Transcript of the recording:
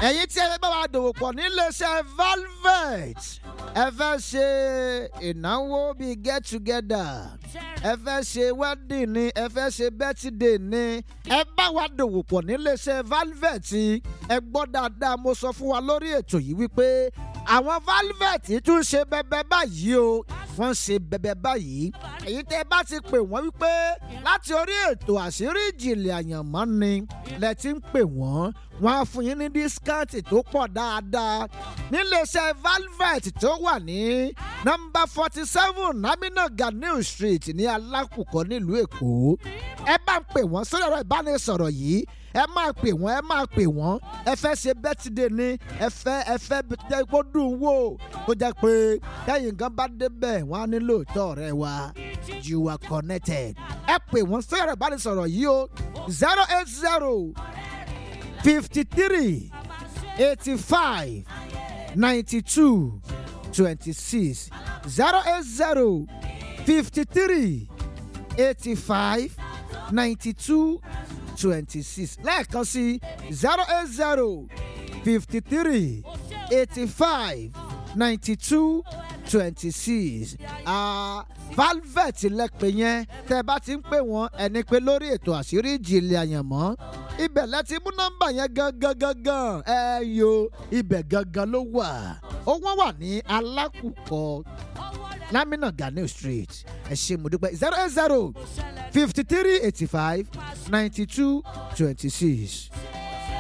ẹ̀yin tí ẹ fẹ́ bá wa dòwò pọ̀ níléeṣẹ́ velvet ẹ fẹ́ ṣe ìnáwó bíi get together ẹ fẹ́ ṣe wedding ni ẹ fẹ́ ṣe birthday ni ẹ bá wa dòwò pọ̀ níléeṣẹ́ velvet ẹ gbọ́ dáadáa mo sọ fún wa lórí ètò yìí wípé àwọn velvet tún ṣe bẹbẹ báyìí o wọ́n ṣe bẹbẹ báyìí èyí tẹ́ bá ti pè wọ́n wípé láti orí ètò àṣírí ìjìnlẹ̀ àyànmọ́ ni lẹ ti ń pè wọ́n wọ́n á fún yín ní dískáǹtì tó pọ̀ dáadáa níléeṣẹ́ velvet tó wà ní nọ́mbà forty seven amina ganiu street ní alákùkọ nílùú èkó ẹ bá ń pè wọ́n sórí ẹ̀rọ ìbánisọ̀rọ̀ yìí ẹ máa pè wọ́n ẹ máa pè wọ́n ẹ fẹ́ ṣe bẹ́tìdé ni ẹ fẹ́ ẹ fẹ́ tẹ́ kó dùn wò tó jẹ́ pé kẹ́yìn gan bá débẹ̀ wọ́n á nílò ìtọ́ ọ̀rẹ́ wa you are connected ẹ pè wọ́n sórí ẹ̀rọ ìbánisọ̀rọ̀ yìí o zero eight zero fifty three eighty five ninety two twenty six zero eight zero fifty three eighty five ninety two twenty six lẹ́ẹ̀kan sí zero eight zero fifty three eighty five ninety two twenty six valvet lẹ́pẹ̀ yẹn tẹ́ bá ti ń pè wọ́n ẹni pé lórí ètò àṣírí ìjìnlẹ̀ àyànmọ́ ibẹ̀ lẹ́tí mú nọ́mbà yẹn gangan gangan ẹ yo ibẹ̀ gangan ló wà ó wọ́n wà ní alákùkọ lamina ganiu street ẹ ṣe mo dúpẹ́ zero eight zero fifty three eighty five ninety two twenty six.